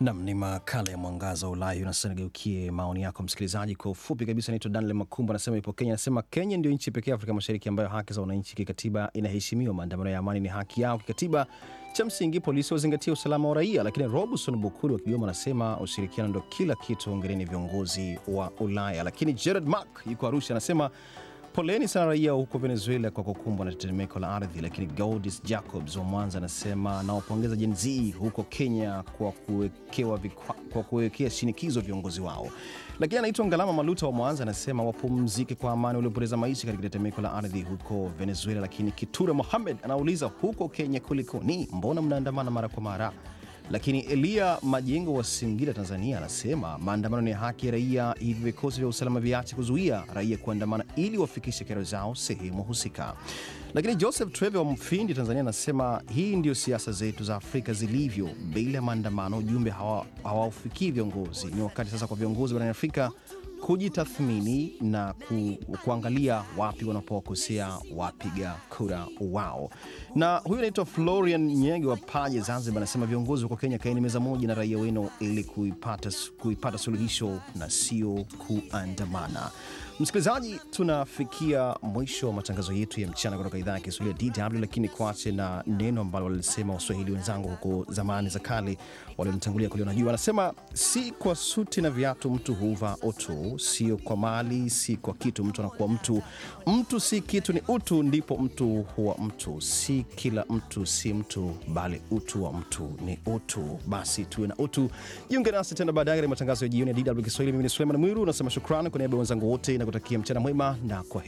Nam ni makala ya mwangaza wa Ulaya. Na sasa nigeukie maoni yako msikilizaji. Kwa ufupi kabisa, naitwa Daniel Makumba, anasema ipo Kenya. Anasema Kenya ndio nchi pekee Afrika Mashariki ambayo haki za wananchi kikatiba inaheshimiwa. Maandamano ya amani ni haki yao kikatiba. Cha msingi polisi wazingatia usalama wa raia. Lakini Robson Bukuru wa Kigoma anasema ushirikiano ndo kila kitu, ongereni viongozi wa Ulaya. Lakini Gerard Mark yuko Arusha anasema Poleni sana raia huko Venezuela kwa kukumbwa na tetemeko la ardhi. Lakini Gaudis Jacobs wa Mwanza anasema nawapongeza Gen Z huko Kenya kwa kuwekewa vikwa, kwa kuwekea shinikizo viongozi wao. Lakini anaitwa Ngalama Maluta wa Mwanza anasema wapumzike kwa amani waliopoteza maisha katika tetemeko la ardhi huko Venezuela. Lakini Kiture Mohamed anauliza huko Kenya kulikoni, mbona mnaandamana mara kwa mara? Lakini Elia Majengo wa Singida, Tanzania, anasema maandamano ni haki ya raia, hivyo vikosi vya usalama viache kuzuia raia kuandamana ili wafikishe kero zao sehemu husika. Lakini Joseph Treve wa Mfindi, Tanzania, anasema hii ndio siasa zetu za Afrika zilivyo, bila ya maandamano ujumbe hawaufikii hawa viongozi. Ni wakati sasa kwa viongozi barani Afrika kujitathmini na ku, kuangalia wapi wanapokosea wapiga kura wao. Na huyu anaitwa Florian Nyege wa Paje, Zanzibar, anasema viongozi huko Kenya, kaeni meza moja na raia wenu ili kuipata, kuipata suluhisho na sio kuandamana. Msikilizaji, tunafikia mwisho wa matangazo yetu ya mchana kutoka idhaa ya Kiswahili ya DW, lakini kuache na neno ambalo walisema Waswahili wenzangu huko zamani za kale waliomtangulia kuliona juu. Wanasema si kwa suti na viatu mtu huva utu, sio kwa mali, si kwa kitu mtu anakuwa mtu. Mtu si kitu, ni utu, ndipo mtu huwa mtu. Si kila mtu si mtu, bali utu wa mtu ni utu. Basi tuwe na utu. Jiunge nasi tena baadaye katika matangazo ya jioni ya DW Kiswahili. Mimi ni Suleiman Mwiru, nasema shukrani kwa niaba ya wenzangu wote na kutakia mchana mwema na kwa